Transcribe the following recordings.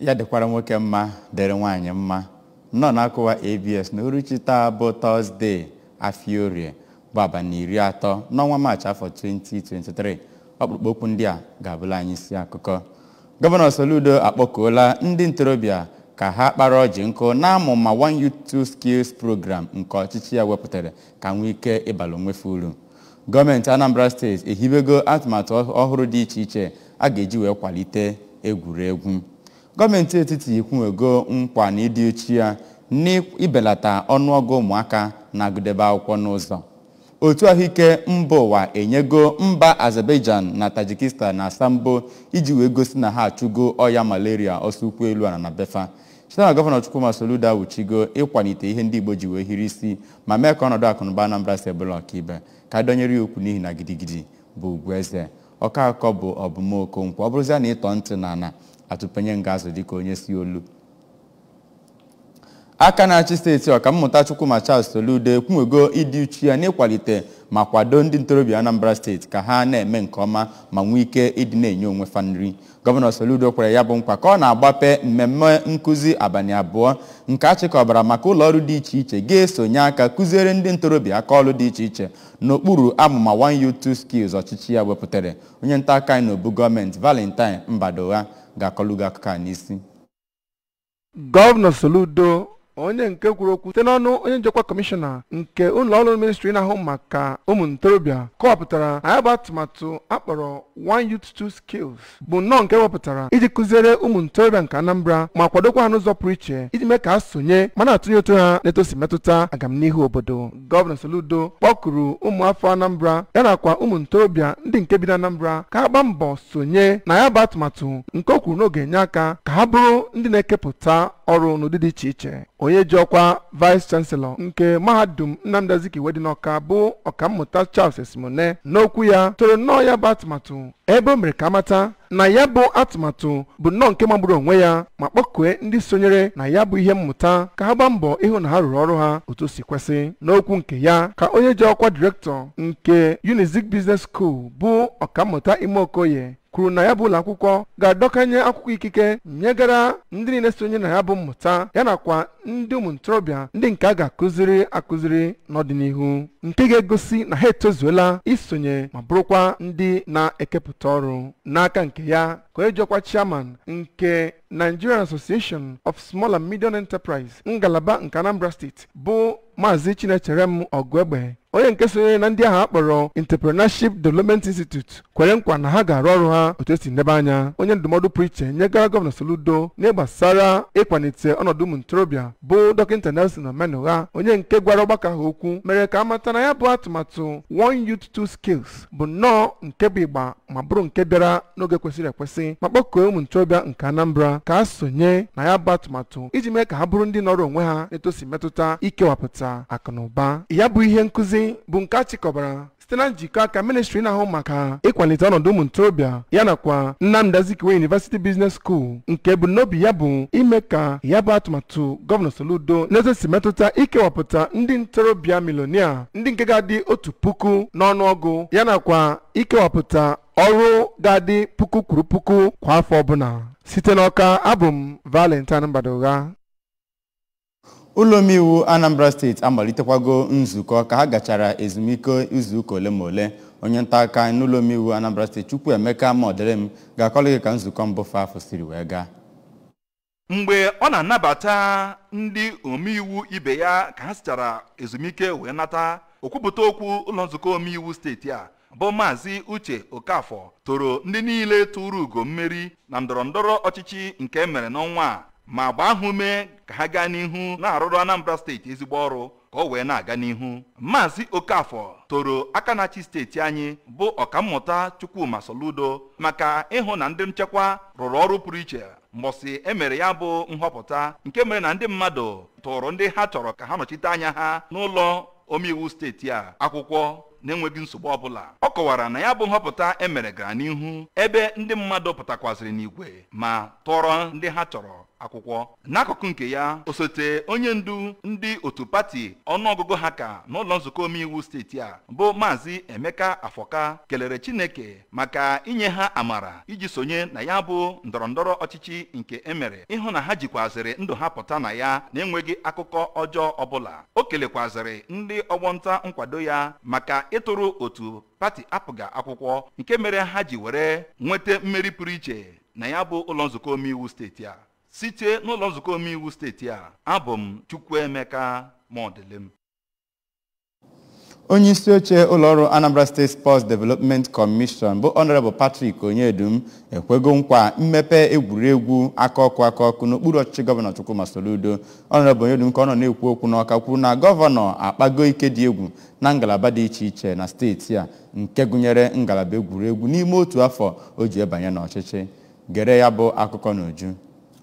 ya dịkwara nwoke mma dịrị nwaanyị mma nnọọ na-akụwa abs na uruchi taa bụ tọzdee afiorie bụ abalị iri atọ n'ọnwa maachị afọ 2023 ọkpụkpọ okwu ndị a ga-abụla anyị isi akụkọ gọvanọ soludo akpọkuola ndị ntorobịa ka ha kpara ọjị nkụ na-amụ ma one youth two skills program nke ọchịchị ya wepụtara ka nwee ike ịbala onwefe uru gọọmenti anambra steeti ehibego atụmatụ ọhụrụ dị iche iche a ga-eji wee kwalite egwuregwu gọọmenti etiti ikwuwego nkwa na ịdị uchu ya n'ibelata ọnụọgụ ụmụaka na-agụdebe akwụkwọ n'ụzọ otu ahụike mba ụwa enyego mba azerbaijan na tajikistan na asambo iji wee gosi na ha achụgo ọya malaria ọsọ ukwu elu ala na befa site na gọvanọ chukwuma soludo awuchigo ịkwalite ihe ndị igbo ji wee hiri isi ma mee ka ọnọdụ akụnụba anambra si ebụla ọkaibe ka a dọnyere ya okwu n'ihi na gidigidi bụ ugwu eze ọka akọ bụ ọbụmokonkwo ọ bụrụzia na ịtọ ntị na ana atụpenye nga azụ dịka onye si olu aka na-achị steeti ọkammụta chukwuma charles soludo ekwuwego ịdị uchu ya n'ịkwalite ma kwado ndị ntorobịa anambra steeti ka ha na-eme nke ọma ma nwee ike ịdị na-enye onwe fa nri gọvanọ soludo kwere ya bụ nkwa ka ọ na-agbape mmemme nkụzi abalị abụọ nke achịkọbara maka ụlọ ọrụ dị iche iche ga-esonye aka kụziere ndị ntorobịa aka ọrụ dị iche iche n'okpuru amụma one youth two skills ọchịchị ya wepụtara onye nta aka anyị n'obu gọọmenti valentine mbadoha ga-akọlugo akụkọ a n'isi gọvanọ soludo onye nke kwuru okwu site n'ọnụ onye njikwa kọmishọna nke ụlọ ọrụ ministri na-ahụ maka ụmụ ntorobịa kọwapụtara na ya bụ atụmatụ akpọrọ one youth two skills bụ nnọọ nke wepụtara iji kụziere ụmụ ntorobịa nke anambra ma kwadokwa ha n'ụzọ pụrụ iche iji mee ka ha sonye ma na-atụnye ụtụ ha na-etosi metụta agamnihu obodo gọvanọ soludo kpọkuru ụmụ afọ anambra ya nakwa ụmụ ntorobịa ndị nke bi na anambra ka ha gbaa mbọ sonye na ya bụ atụmatụ nke o kwuru na ọ ga-enye aka ka ha bụrụ ndị na-ekepụta ọrụ n'ụdị dị iche iche onye ji ọkwa vice chancellor nke mahadum nnamdi azikiwe dị n'ọka bụ ọkammụta charles esimone n'okwu ya toro nnọọ ya bụ atụmatụ ebe o mere ka amata na ya bụ atụmatụ bụ nnọọ nke magburu onwe ya ma kpọkue ndị sonyere na ya bụ ihe mmụta ka ha gbaa mbọ ịhụ na ha rụrụ ọrụ ha otu si kwesị n'okwu nke ya ka onye ji ọkwa direktọ nke unizik business school bụ ọkammụta ime okoye kwuru na ya bụ ụlọ akwụkwọ ga-adọkanye akwụkwọ ikike nyegara ndị niile sonye na ya bụ mmụta ya nakwa ndị ụmụ ntorobịa ndị nke a ga-akụziri akụziri n'ọdịnihu nke ga-egosi na ha etozuola isonye ma bụrụkwa ndị na-ekepụta ọrụ n'aka nke ya ka onye jiọkwa chairman nke Nigerian Association of Small and Medium Enterprise ngalaba nke Anambra steeti bụ maazị chinecherem ọgụegbe onye nke sonyere na ndị ahụ akpọrọ entrepreneurship development institute kwere nkwa na ha ga-arụ ọrụ ha otu esi ndebe anya onye ndụmọdụ pụrụ iche nyegara gọvanọ soludo n'ịgbasara ịkwalite ọnọdụ ụmụ ntorobịa bụ dọkịta nelson omenugha onye nke gwara ọgbakọ ahụ okwu mere ka amata na ya bụ atụmatụ one youth two skills bụ nnọọ nke bụ ịgba ma bụrụ nke bịara n'oge kwesịrị ekwesị ma kpọkuo ụmụ ntorobịa nke anambra ka a sonye na ya bụ atụmatụ iji mee ka ha bụrụ ndị nọrọ onwe ha na-etosi metụta ikewapụta akụnụba ya bụ ihe nkụzi bụ nke a chịkọbara site na njikọ aka ministri na-ahụ maka ịkwalite ọnọdụ ụmụ ntorobịa ya nakwa nnamdi azikiwe university business school nke ebumnobi ya bụ ime ka ya bụ atụmatụ gọvanọ soludo na-ezosi metụta ikewapụta ndị ntorobịa milonia ndị nke ga-adị otu puku n'ọnụọgụ ya nakwa ikewapụta ọrụ ga-adị puku kwuru puku kwa afọ ọbụla site n'ọka abụ m valentine mbadogha ụlọ omeiwu anambra steeti amalitekwago nzukọ ka ha gachara ezumike izuụka ole ma ole onye nta aka n'ụlọ omeiwu anambra steeti chukwuemeka maọdịrịm ga-akọrọ gị ka nzukọ mbụ afọ siri wee gaa mgbe ọ na-anabata ndị omeiwu ibe ya ka ha sichara ezumike wee nata okwupụta okwu ụlọ nzukọ omeiwu steeti a bụ maazị uche okafọ toro ndị niile tụrụ ugo mmeri na ndọrọndọrọ ọchịchị nke emere n'ọnwa a ma gbaa ha ume ka ha gaa n'ihu na-arụrụ anambra steeti ezigbo ọrụ ka ọ wee na-aga n'ihu maazị okafọ toro aka na-achị steeti anyị bụ ọkammụta chukwuma soludo maka ịhụ na ndị nchekwa rụrụ ọrụ pụrụ iche mbọsị emere ya bụ nhọpụta nke mere na ndị mmadụ tụrụ ndị ha chọrọ ka ha nọchite anya ha n'ụlọ omeiwu steeti a akwụkwọ na-enweghị nsogbu ọbụla ọ kọwara na ya bụ nhọpụta emere gara n'ihu ebe ndị mmadụ pụtakwazịrị n'igwe ma tụọrọ ndị ha chọrọ akwụkwọ n'akụkụ nke ya osote onye ndu ndị otu pati ọnụọgụgụ ha ka n'ụlọ nzukọ omeiwu steeti a bụ maazị emeka afọka kelere chineke maka inye ha amara iji sonye na ya bụ ndọrọndọrọ ọchịchị nke emere ịhụ na ha jikwazịrị ndụ ha pụta na ya na-enweghị akụkọ ọjọọ ọbụla o kelekwazịrị ndị ọgbọnta nkwado ya maka ịtụrụ otu pati apụga akwụkwọ nke mere ha ji were nweta mmeri pụrụ iche na ya bụ ụlọ nzukọ omeiwu steeti a site n'ụlọ nzukọ omeiwu steeti a abụ m chukwuemeka mọdịlem onye isi oche ụlọọrụ anambra steeti sports development commission bụ honorable patrick onyedum ekwego nkwa mmepe egwuregwu aka ọkụ aka ọkụ n'okpuru ọchịchị gọvanọ chukwuma soludo honorable onyedum ka ọ nọ na-ekwu okwu n'ọka kwuru na gọvanọ akpago ike dị egwu na ngalaba dị iche iche na steeti a nke gụnyere ngalaba egwuregwu n'ime otu afọ o ji ebanye n'ọchịchị gere ya bụ akụkọ n'uju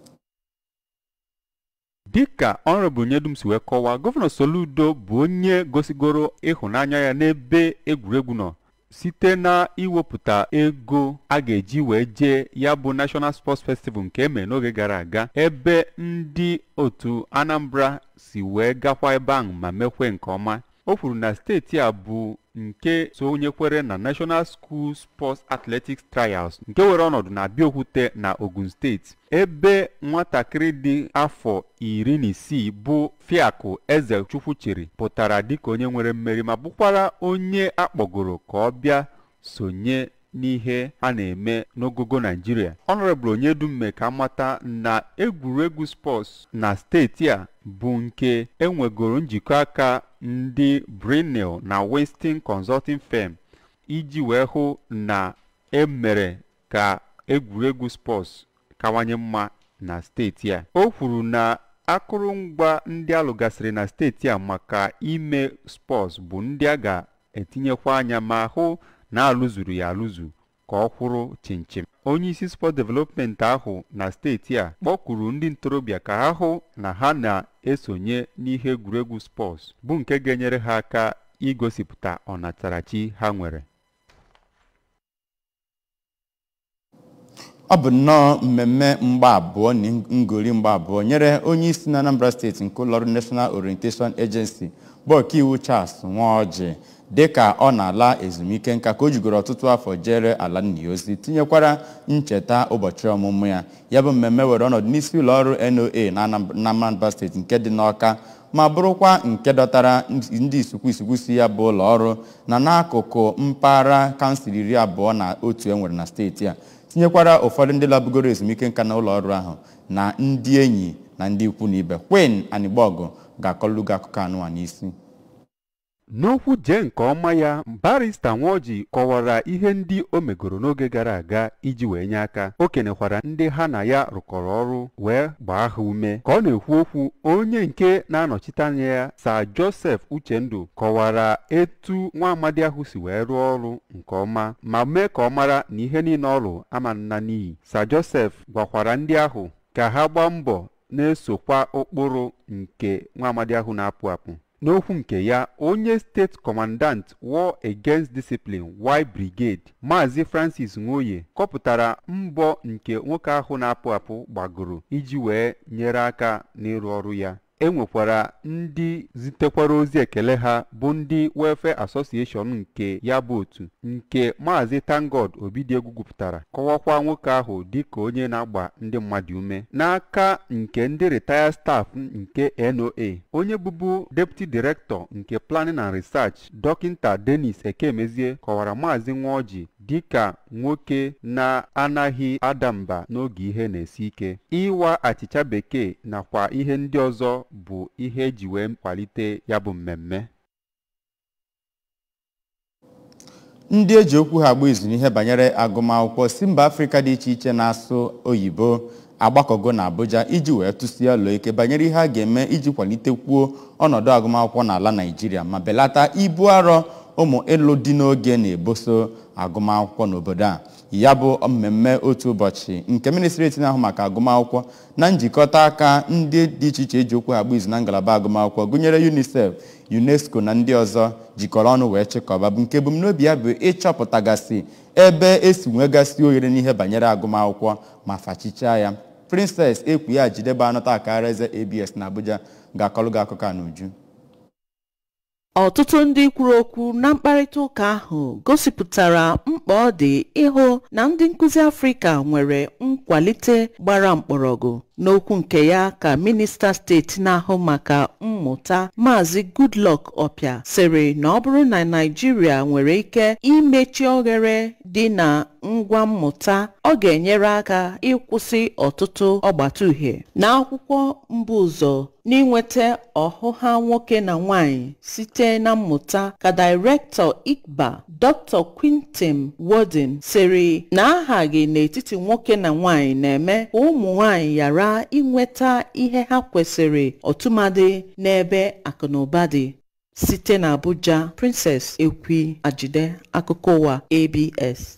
dịka ọnrọbụ nyedum si wee kọwaa gọvanọ soludo bụ onye gosigoro ịhụnanya ya n'ebe egwuregwu nọ site na iwepụta ego a ga-eji wee jee ya bụ national sports festival nke emere n'oge gara aga ebe ndị otu anambra si wee gakwa ebe ahụ ma mekwe nke ọma o kwuru na steeti a bụ nke sonyekwere na national school sports athletics trials nke were ọnọdụ na abịaokwute na ogun steeti ebe nwatakịrị dị afọ iri na isii bụ fiakụ eze chukwuchiri pụtara dịka onye nwere mmeri ma bụkwara onye akpọgoro ka ọ bịa sonye n'ihe a na-eme n'ogogo naijiria ọnọrọbụl onyedumme ka amata na egwuregwu spọts na steeti a bụ nke enwegoro njikọ aka ndị brinil na westin consulting firm iji wee hụ na emere ka egwuregwu spọts kawanye mma na steeti a o kwuru na akụrụngwa ndị alụgasịrị na steeti a maka ime spọts bụ ndị a ga-etinyekwa anya ma hụ na alụzuru ya alụzu ka ọ kwụrụ chimchim onye isi spọt development ahụ na steeti a kpọkwuru ndị ntorobịa ka ha hụ na ha na-esonye n'ihe egwuregwu spọts bụ nke ga-enyere ha aka igosipụta ọnatarachi ha nwere ọ bụ nnọọ mmemme mgba abụọ na ngoli mgba abụọ nyere onye isi na anambra steeti nke ụlọọrụ national orientation agency bụ ọkaiwu charles nwaọjị dịka ọ na-ala ezumike nka ka o jigoro ọtụtụ afọ jere ala nna ya ozi tinyekwara ncheta ụbọchị ọmụmụ ya ya bụ mmemme were ọnọdụ n'isi ụlọọrụ noa na anambra steeti nke dị n'ọka ma bụrụkwa nke dọtara ndị isukwu isukwu si ya bụ ụlọọrụ na n'akụkụ mpaghara kansụl iri abụọ na otu e nwere na steeti a tinyekwara ụfọdụ ndị labugoro ezumike nka na ụlọọrụ ahụ na ndị enyi na ndị ikwu na ibe Queen Anịgbọgụ ga-akọlụ gị akụkọ anụwa n'isi n'okwu jee nke ọma ya barista nwaoji kọwara ihe ndị o megoro n'oge gara aga iji wee nye aka o kenekwara ndị ha na ya rụkọrọ ọrụ wee gbaa ha ume ka ọ na-ekwu okwu onye nke na-anọchite anya ya Sir Joseph Uchendu kọwara etu nwa amadi ahụ si wee rụọ ọrụ nke ọma ma mee ka ọ mara na ihe niile ọrụ ama nna n'iyi Sir Joseph gwakwara ndị ahụ ka ha gbaa mbọ na-esokwa ụkpụrụ nke nwa amadi ahụ na-apụ apụ n'okwu nke ya onye steeti kọmandant war against discipline y brigade maazị francis nwoye kọpụtara mbọ nke nwoke ahụ na-apụ apụ gbagoro iji wee nyere aka n'ịrụ ọrụ ya e nwekwara ndị zitekwara ozi ekele ha bụ ndị welfare association nke ya bụ otu nke maazị tangod obidiegwu gwupụtara kọwakwa nwoke ahụ dịka onye na-agba ndị mmadụ ume n'aka nke ndị retire staff nke noa onye bụbu deputy director nke planning and research dọkịta denis ekemezie kọwara maazị nwaoji dịka nwoke na-anaghị ada mba n'oge ihe na-esi ike ịwa achịcha bekee nakwa ihe ndị ọzọ bụ ihe eji wee kwalite ya bụ mmemme ndị eji okwu ha agba izu n'ihe banyere agụmakwụkwọ si mba afrịka dị iche iche na-asụ oyibo agbakọgo na abuja iji wee tụsie ụlọ ike banyere ihe a ga-eme iji kwalitekwuo ọnọdụ agụmakwụkwọ n'ala naijiria ma belata ibu arọ ụmụ ịlụ dị n'oge na-eboso agụmakwụkwọ n'obodo a ya bụ mmemme otu ụbọchị nke ministreti na-ahụ maka agụmakwụkwọ na njikọta aka ndị dị iche iche eji okwu agba izu na ngalaba agụmakwụkwọ gụnyere unicef unesco na ndị ọzọ jikọrọ ọnụ wee chịkọba bụ nke ebumnobi ya bụ ịchọpụtagasị ebe esi nwegasị ohere n'ihe banyere agụmakwụkwọ ma fachichaa ya princess ekwu ya jidebe anụta akara eze abs na abuja ga-akọlụ gị akụkọ a n'uju ọtụtụ ndị kwuru okwu na mkparịta ụka ahụ gosipụtara mkpa ọ dị ịhụ na ndị nkụzi afrịka nwere nkwalite gbara mkpọrọgwụ n'okwu nke ya ka minista steeti na-ahụ maka mmụta maazị goodluck ọpịa sịrị na ọ bụrụ na naijiria nwere ike imechi oghere dị na ngwa mmụta ọ ga-enyere aka ịkwụsị ọtụtụ ọgbata uhie n'akwụkwọ mbụ ụzọ n'inweta ọhụha nwoke na nwanyị site na mmụta ka dairektọ ikba dr quintin worden sịrị na aghaghị n'etiti nwoke na nwanyị na-eme ka ụmụ nwanyị ghara inweta ihe ha kwesịrị ọtụmadị n'ebe akụnụba dị site na abuja princess ekwi ajide akụkọ ụwa abs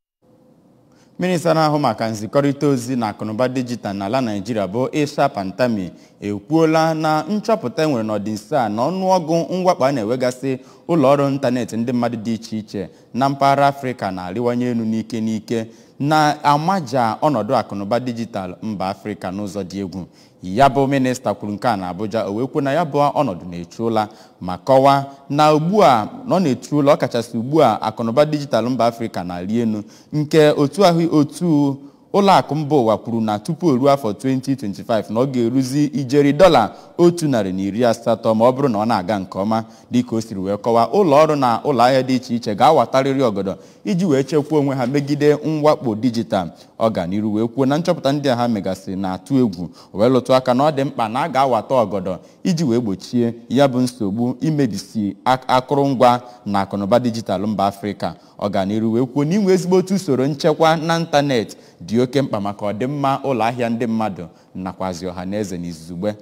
minista na-ahụ maka nzikọrịta ozi na akụnụba dijitalụ n'ala naijiria bụ isha pantami ekwuola na nchọpụta enwere n'ọdịnso a na ọnụọgụ mwakpo a na-enwegasị ụlọọrụ ịntanetị ndị mmadụ dị iche iche na mpaghara afrịka na-arịwanye elu n'ike n'ike na-amaja ọnọdụ akụnụba dijitalụ mba afrịka n'ụzọ dị egwu ya bụ minista kwuru nke a na abuja o wee kwuo na ya bụ ọnọdụ na-echu ụla ma kọwaa na ugbu a na ọ na-echu ụla ọkachasị ugbu a akụnụba dijitalụ mba afrịka na-arị elu nke otu ahụ otu ụlọakụ mba ụwa kwuru na tupu o ruo afọ 2025 na ọ ga-eruzi ijeri dọla otu narị na iri asatọ ma ọ bụrụ na ọ na-aga nke ọma dịka o siri wee kọwaa ụlọ ọrụ na ụlọ ahịa dị iche iche ga-awatarịrị ọgọdọ iji wee chekwaa onwe ha megide mwakpo dijitalụ ọganiru wee kwuo na nchọpụta ndị a ha megasịrị na-atụ egwu wee lụtụ aka na ọ dị mkpa na a ga-awata ọgọdọ iji wee gbochie ya bụ nsogbu imebisi akụrụngwa na akụnụba dijitalụ mba afrịka ọganiru wee kwuo na inwe ezigbo otu usoro nchekwa na ịntanetị dị oke mkpa maka ọdịmma ụlọ ahịa ndị mmadụ nakwazi ọha na eze n'izugbe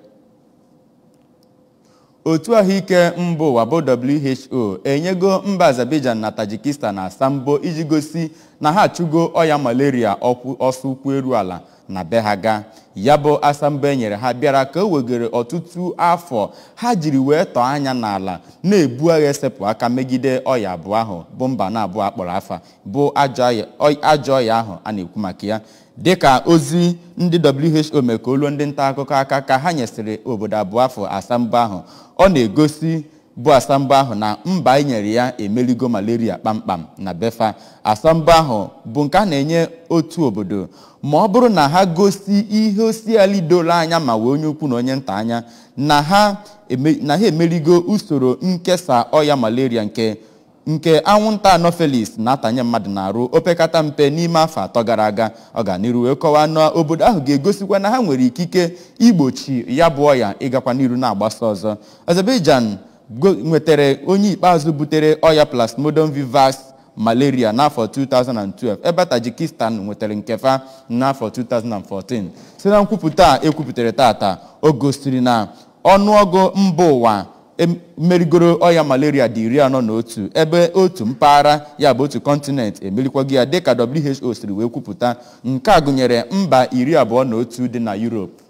otu ahụike mba ụwa bụ who enyego mba azerbaijan na tajikistan na asambo iji gosi na ha achụgo ọya malaria ọsọ ụkwụ eru ala na be ha gaa ya bụ asambo e nyere ha bịara ka o wegere ọtụtụ afọ ha jiri wee tọọ anya n'ala na-ebu agha esepụ aka megide ọya abụọ ahụ bụ mba na abụọ akpọrọ afa bụ ajọ ọya ahụ a na-ekwu maka ya dịka ozi ndị who mere ka oluo ndị nta akụkọ aka ka ha nyesịrị obodo abụọ afọ asambo ahụ ọ na-egosi bụ asambo ahụ na mba e nyere ya emeligo malaria kpamkpam na befa asambo ahụ bụ nke a na-enye otu obodo ma ọ bụrụ na ha gosi ihe osiali doro anya ma wee onye ukwu na onye nta anya na ha emeligo usoro nkesa ọya malaria nke nke anwụnta anopheles na-atanye mmadụ na-arụ opekata mpe n'ime afọ atọ gara aga ọganiru wee kọwaa na obodo ahụ ga-egosikwa na ha nwere ikike igbochi ya bụ ọya ịgakwa n'iru na-agbasa ọzọ azerbaijan nwetara onye ikpeazụ butere ọya plasmodium vivax malaria n'afọ 2012 ebe tajikistan nwetara nkefa n'afọ 2014 site na nkwupụta a ekwupụtara tata o gosiri na ọnụọgụ mba ụwa merigoro ọya malaria dị iri anọ na otu ebe otu mpaghara ya bụ otu kọntinent emerikwago ya dịka who siri wee kwupụta nke a gụnyere mba iri abụọ na otu dị na Europe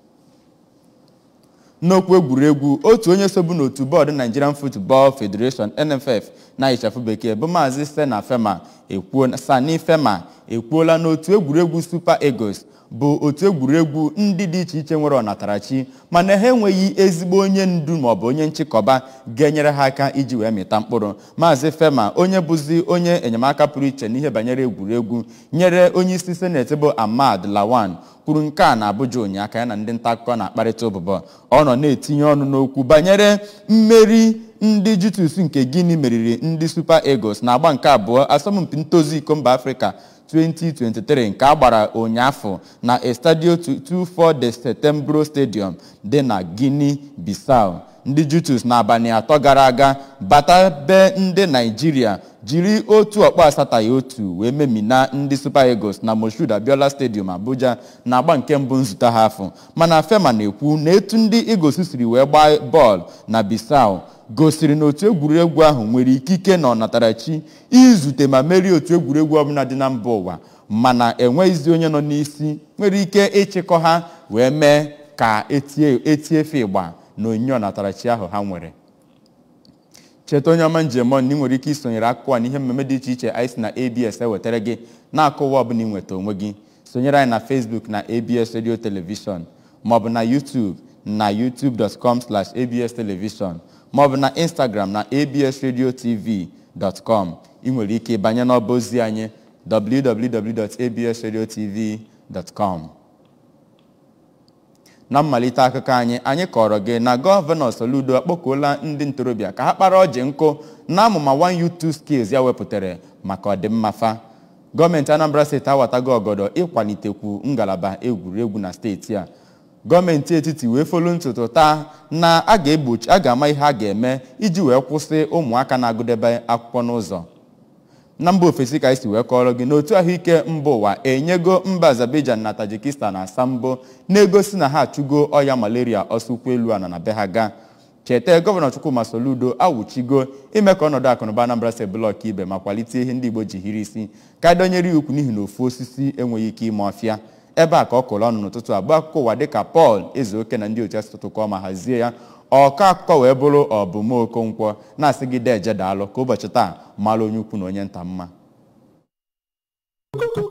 n'okwu egwuregwu otu onye sobu n'otu bọọdụ Nigerian Football Federation NFF na ịchafụ bekee bụ maazị Sena Fema ekwuo Sani Fema ekwuola n'otu egwuregwu Super Eagles bụ otu egwuregwu ndị dị iche iche nwere ọnatarachi mana ha enweghị ezigbo onye ndu maọbụ onye nchịkọba ga-enyere ha aka iji wee mịta mkpụrụ maazị fema onye bụzi onye enyemaka pụrụ iche n'ihe banyere egwuregwu nyere onye isi seneti bụ ahmad lawan kwuru nke a na abuja ụnyaahụ ya na ndị nta akụkọ na-akparịta ụbụbọ ọ nọ na-etinye ọnụ n'okwu banyere mmeri ndị jutus nke guinea meriri ndị super eagles na agba nke abụọ asọmpi ntozu iko mba afrịka 2023 nke a gbara ụnyaahụ na estadio 24 de setembro stadium dị na guinea bissau ndị jutus n'abalị atọ gara aga bata be ndị naijiria jiri otu ọkpọ asataghị otu wee memina ndị super eagles na moshood abiola stadium abuja na agba nke mbụ nzute ha afọ mana fema na-ekwu na etu ndị eagles siri wee gbaa bọọlụ na bissau gosiri na otu egwuregwu ahụ nwere ikike na ọnatarachi izute ma merie otu egwuregwu ọbụla dị na mba ụwa mana enweghịzi onye nọ n'isi nwere ike ịchịkọ ha wee mee ka etie etiefe ịgba na onyinye ọnatarachi ahụ ha nwere cheta onye ọma njem ọnụ na ị nwere ike isonyere akụkọ a na ihe mmemme dị iche iche anyị si na abs ewetara gị na-akụwa ọbụla ịnweta onwe gị sonyere anyị na facebook na abs radio television maọbụ na youtube na youtube.com slash abs television maọbụ na instagram na abs radio tv com ị nwere ike banye n'ọba ozi anyị www.absradiotv.com na mmalite akụkọ anyị anyị kọrọ gị na gọvanọ Soludo akpọkuola ndị ntorobịa ka ha kpara ọjị nkụ na amụma One Youth Two Skills ya wepụtara maka ọdịmma fa gọọmenti Anambra steeti awatago ọgọdọ ịkwalitekwu ngalaba egwuregwu na steeti a gọọmenti etiti wee folu ntụtụ taa na a ga-egbochi a ga-ama ihe a ga-eme iji wee kwụsị ụmụaka na-agụdebe akwụkwọ n'ụzọ na mba ofesi ka anyị si wee kọrọ gị n'otu ahụike mba ụwa enyego mba azerbaijan na tajikistan asambo na-egosi na ha achụgo ọya malaria ọsọ ụkwụ elu ana na be ha gaa cheta gọvanọ chukwuma soludo awụchigo ime ka ọnọdụ akụnụba anambra steeti blọk ibe ma kwalite ihe ndị igbo ji hiri isi ka dọnyere ya ukwu n'ihi na ofu osisi enweghị ike ime ọfịa ebe a ka ọ kụrụ ọnụ n'ụtụtụ abụọ akụkọ ụwa dịka pọl ezeoke na ndị otu asụtụtụ kọọ ma hazie ya ọkọ akụkọ wee bụrụ ọbụm okonkwo na-asị gị deje daalụ ka ụbọchị taa mara onye ukwu na onye nta mma